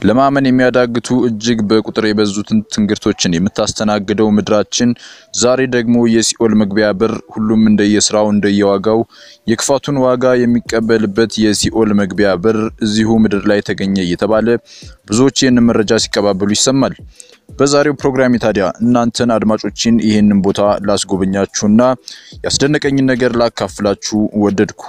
ለማመን የሚያዳግቱ እጅግ በቁጥር የበዙትን ትንግርቶችን የምታስተናግደው ምድራችን ዛሬ ደግሞ የሲኦል መግቢያ በር፣ ሁሉም እንደየስራው እንደየዋጋው የክፋቱን ዋጋ የሚቀበልበት የሲኦል መግቢያ በር እዚሁ ምድር ላይ ተገኘ እየተባለ ብዙዎች ይህንን መረጃ ሲቀባበሉ ይሰማል። በዛሬው ፕሮግራሜ ታዲያ እናንተን አድማጮችን ይህንን ቦታ ላስጎበኛችሁና ያስደነቀኝን ነገር ላካፍላችሁ ወደድኩ።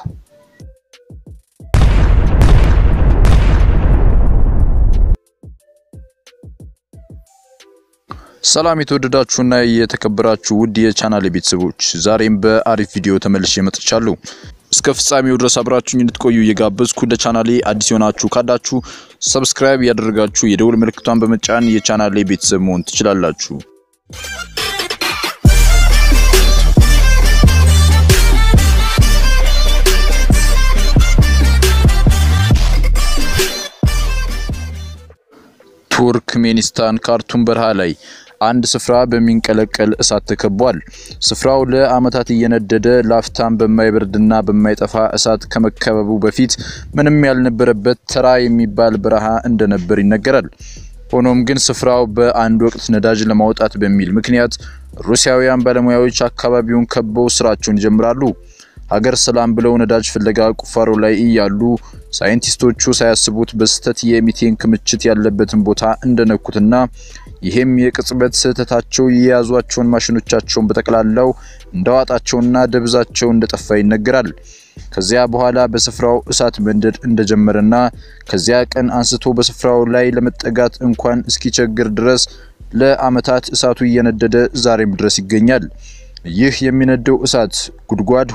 ሰላም የተወደዳችሁና የተከበራችሁ ውድ የቻናል ቤተሰቦች፣ ዛሬም በአሪፍ ቪዲዮ ተመልሼ መጥቻለሁ። እስከ ፍጻሜው ድረስ አብራችሁኝ እንድትቆዩ እየጋበዝኩ ለቻናሌ አዲስ የሆናችሁ ካላችሁ ሰብስክራይብ ያደረጋችሁ የደውል ምልክቷን በመጫን የቻናሌ ቤተሰብ መሆን ትችላላችሁ። ቱርክሜኒስታን ካርቱም በረሃ ላይ አንድ ስፍራ በሚንቀለቀል እሳት ተከቧል። ስፍራው ለዓመታት እየነደደ ላፍታም በማይበርድና በማይጠፋ እሳት ከመከበቡ በፊት ምንም ያልነበረበት ተራ የሚባል በረሃ እንደነበር ይነገራል። ሆኖም ግን ስፍራው በአንድ ወቅት ነዳጅ ለማውጣት በሚል ምክንያት ሩሲያውያን ባለሙያዎች አካባቢውን ከበው ስራቸውን ይጀምራሉ። ሀገር ሰላም ብለው ነዳጅ ፍለጋ ቁፋሮ ላይ እያሉ ሳይንቲስቶቹ ሳያስቡት በስህተት የሚቴን ክምችት ያለበትን ቦታ እንደነኩትና ይህም የቅጽበት ስህተታቸው የያዟቸውን ማሽኖቻቸውን በጠቅላላው እንደዋጣቸውና ደብዛቸው እንደጠፋ ይነገራል። ከዚያ በኋላ በስፍራው እሳት መንደድ እንደጀመረና ከዚያ ቀን አንስቶ በስፍራው ላይ ለመጠጋት እንኳን እስኪቸግር ድረስ ለዓመታት እሳቱ እየነደደ ዛሬም ድረስ ይገኛል። ይህ የሚነደው እሳት ጉድጓድ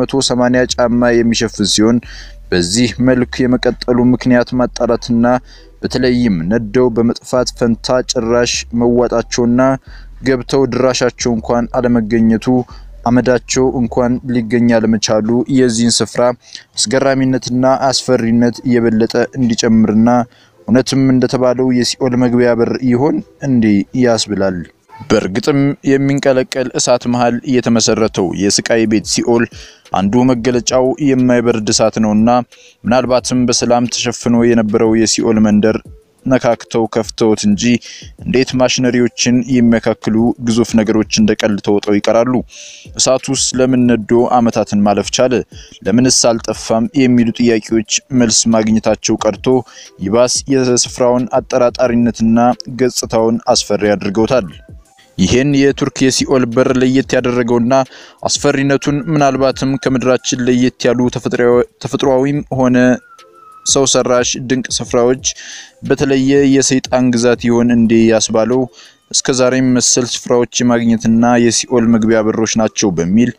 280 ጫማ የሚሸፍን ሲሆን በዚህ መልክ የመቀጠሉ ምክንያት ማጣራትና በተለይም ነደው በመጥፋት ፈንታ ጭራሽ መዋጣቸውና ገብተው ድራሻቸው እንኳን አለመገኘቱ አመዳቸው እንኳን ሊገኝ አለመቻሉ የዚህን ስፍራ አስገራሚነትና አስፈሪነት እየበለጠ እንዲጨምርና እውነትም እንደተባለው የሲኦል መግቢያ በር ይሆን እንዲህ ያስብላል። በእርግጥም የሚንቀለቀል እሳት መሃል የተመሰረተው የስቃይ ቤት ሲኦል አንዱ መገለጫው የማይበርድ እሳት ነውና ምናልባትም በሰላም ተሸፍኖ የነበረው የሲኦል መንደር ነካክተው ከፍተውት እንጂ እንዴት ማሽነሪዎችን የሚያካክሉ ግዙፍ ነገሮች እንደ ቀልድ ተወጠው ይቀራሉ? እሳቱስ ለምን ነዶ ዓመታትን ማለፍ ቻለ? ለምንስ አልጠፋም? የሚሉ ጥያቄዎች መልስ ማግኘታቸው ቀርቶ ይባስ የስፍራውን አጠራጣሪነትና ገጽታውን አስፈሪ አድርገውታል። ይህን የቱርክ የሲኦል በር ለየት ያደረገውና አስፈሪነቱን ምናልባትም ከምድራችን ለየት ያሉ ተፈጥሯዊም ሆነ ሰው ሰራሽ ድንቅ ስፍራዎች በተለየ የሰይጣን ግዛት ይሆን እንዴ ያስባለው እስከ ዛሬም መሰል ስፍራዎች የማግኘትና የሲኦል መግቢያ በሮች ናቸው በሚል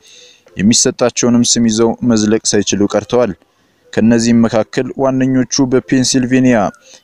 የሚሰጣቸውንም ስም ይዘው መዝለቅ ሳይችሉ ቀርተዋል። ከነዚህም መካከል ዋነኞቹ በፔንሲልቬኒያ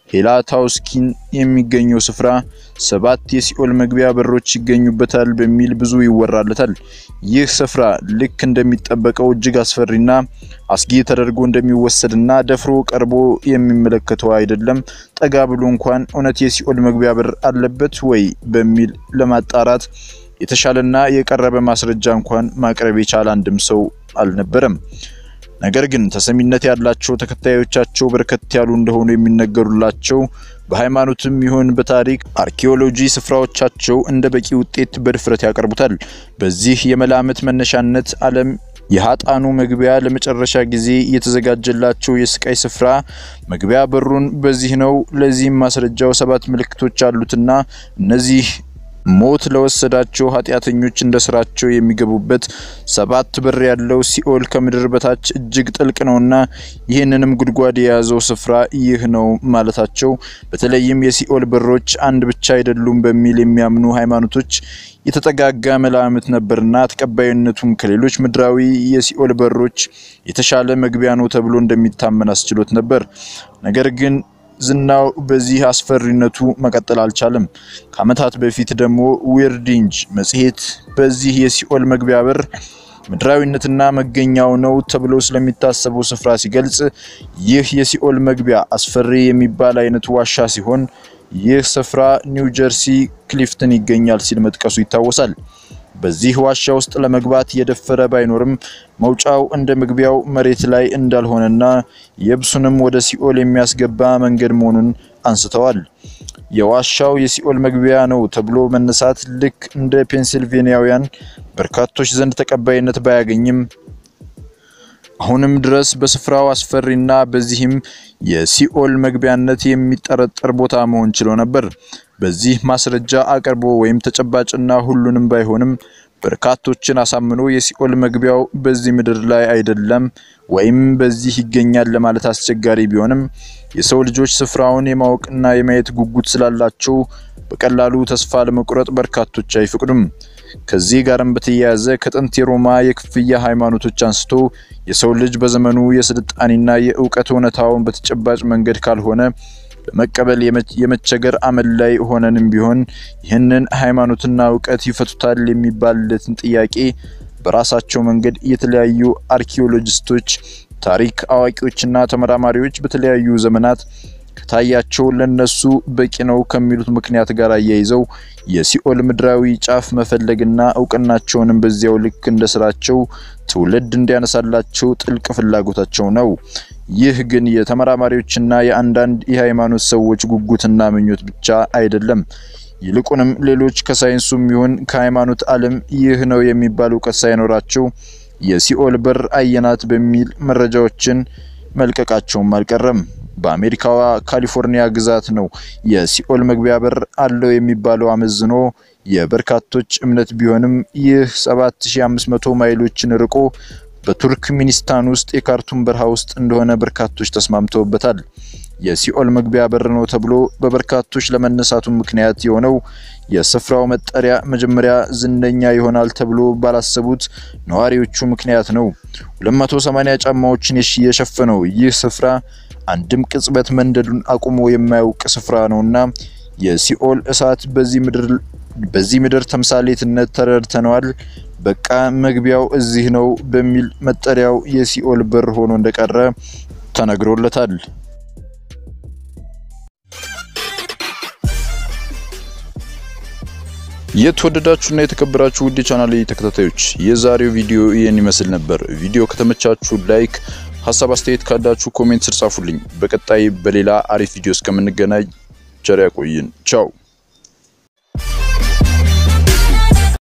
ሄላታውስኪን የሚገኘው ስፍራ ሰባት የሲኦል መግቢያ በሮች ይገኙበታል በሚል ብዙ ይወራለታል። ይህ ስፍራ ልክ እንደሚጠበቀው እጅግ አስፈሪና አስጊ ተደርጎ እንደሚወሰድና ደፍሮ ቀርቦ የሚመለከተው አይደለም። ጠጋ ብሎ እንኳን እውነት የሲኦል መግቢያ በር አለበት ወይ በሚል ለማጣራት የተሻለና የቀረበ ማስረጃ እንኳን ማቅረብ የቻለ አንድም ሰው አልነበረም። ነገር ግን ተሰሚነት ያላቸው ተከታዮቻቸው በርከት ያሉ እንደሆኑ የሚነገሩላቸው በሃይማኖትም ይሁን በታሪክ አርኪኦሎጂ ስፍራዎቻቸው እንደ በቂ ውጤት በድፍረት ያቀርቡታል። በዚህ የመላምት መነሻነት ዓለም የሀጣኑ መግቢያ ለመጨረሻ ጊዜ የተዘጋጀላቸው የስቃይ ስፍራ መግቢያ በሩን በዚህ ነው። ለዚህም ማስረጃው ሰባት ምልክቶች አሉትና እነዚህ ሞት ለወሰዳቸው ኃጢአተኞች እንደ ስራቸው የሚገቡበት ሰባት በር ያለው ሲኦል ከምድር በታች እጅግ ጥልቅ ነውና ይህንንም ጉድጓድ የያዘው ስፍራ ይህ ነው ማለታቸው በተለይም የሲኦል በሮች አንድ ብቻ አይደሉም በሚል የሚያምኑ ሃይማኖቶች የተጠጋጋ መላምት ነበርና ተቀባይነቱም ከሌሎች ምድራዊ የሲኦል በሮች የተሻለ መግቢያ ነው ተብሎ እንደሚታመን አስችሎት ነበር። ነገር ግን ዝናው በዚህ አስፈሪነቱ መቀጠል አልቻለም። ከዓመታት በፊት ደግሞ ዊርዲንጅ መጽሔት በዚህ የሲኦል መግቢያ በር ምድራዊነትና መገኛው ነው ተብሎ ስለሚታሰበው ስፍራ ሲገልጽ ይህ የሲኦል መግቢያ አስፈሪ የሚባል አይነት ዋሻ ሲሆን ይህ ስፍራ ኒው ጀርሲ ክሊፍተን ይገኛል ሲል መጥቀሱ ይታወሳል። በዚህ ዋሻ ውስጥ ለመግባት የደፈረ ባይኖርም መውጫው እንደ መግቢያው መሬት ላይ እንዳልሆነና የብሱንም ወደ ሲኦል የሚያስገባ መንገድ መሆኑን አንስተዋል። የዋሻው የሲኦል መግቢያ ነው ተብሎ መነሳት ልክ እንደ ፔንሲልቬኒያውያን በርካቶች ዘንድ ተቀባይነት ባያገኝም አሁንም ድረስ በስፍራው አስፈሪና በዚህም የሲኦል መግቢያነት የሚጠረጠር ቦታ መሆን ችሎ ነበር። በዚህ ማስረጃ አቅርቦ ወይም ተጨባጭና ሁሉንም ባይሆንም በርካቶችን አሳምኖ የሲኦል መግቢያው በዚህ ምድር ላይ አይደለም ወይም በዚህ ይገኛል ለማለት አስቸጋሪ ቢሆንም የሰው ልጆች ስፍራውን የማወቅና የማየት ጉጉት ስላላቸው በቀላሉ ተስፋ ለመቁረጥ በርካቶች አይፈቅዱም። ከዚህ ጋርም በተያያዘ ከጥንት የሮማ የክፍያ ሃይማኖቶች አንስቶ የሰው ልጅ በዘመኑ የስልጣኔና የእውቀት እውነታውን በተጨባጭ መንገድ ካልሆነ በመቀበል የመቸገር አመል ላይ ሆነንም ቢሆን ይህንን ሃይማኖትና እውቀት ይፈቱታል የሚባልለትን ጥያቄ በራሳቸው መንገድ የተለያዩ አርኪኦሎጂስቶች፣ ታሪክ አዋቂዎችና ተመራማሪዎች በተለያዩ ዘመናት ከታያቸው ለነሱ በቂ ነው ከሚሉት ምክንያት ጋር አያይዘው የሲኦል ምድራዊ ጫፍ መፈለግና እውቅናቸውንም በዚያው ልክ እንደ ስራቸው ትውልድ እንዲያነሳላቸው ጥልቅ ፍላጎታቸው ነው። ይህ ግን የተመራማሪዎችና የአንዳንድ የሃይማኖት ሰዎች ጉጉትና ምኞት ብቻ አይደለም። ይልቁንም ሌሎች ከሳይንሱም ይሁን ከሃይማኖት ዓለም ይህ ነው የሚባል እውቀት ሳይኖራቸው የሲኦል በር አየናት በሚል መረጃዎችን መልቀቃቸውም አልቀረም። በአሜሪካዋ ካሊፎርኒያ ግዛት ነው የሲኦል መግቢያ በር አለው የሚባለው አመዝኖ የበርካቶች እምነት ቢሆንም ይህ 7500 ማይሎችን ርቆ በቱርክሚኒስታን ውስጥ የካርቱም በረሃ ውስጥ እንደሆነ በርካቶች ተስማምተውበታል። የሲኦል መግቢያ በር ነው ተብሎ በበርካቶች ለመነሳቱ ምክንያት የሆነው የስፍራው መጠሪያ መጀመሪያ ዝነኛ ይሆናል ተብሎ ባላሰቡት ነዋሪዎቹ ምክንያት ነው። 280 ጫማዎችን የሸፈነው ይህ ስፍራ አንድም ቅጽበት መንደዱን አቁሞ የማያውቅ ስፍራ ነውና የሲኦል እሳት በዚህ ምድር ተምሳሌትነት ተረድተነዋል። በቃ መግቢያው እዚህ ነው በሚል መጠሪያው የሲኦል በር ሆኖ እንደቀረ ተነግሮለታል። የተወደዳችሁና የተከበራችሁ ውድ ቻናል ተከታታዮች የዛሬው ቪዲዮ ይህን ይመስል ነበር። ቪዲዮ ከተመቻችሁ ላይክ፣ ሀሳብ አስተያየት ካላችሁ ኮሜንት ስር ጻፉልኝ። በቀጣይ በሌላ አሪፍ ቪዲዮ እስከምንገናኝ ቸር ያቆይን። ቻው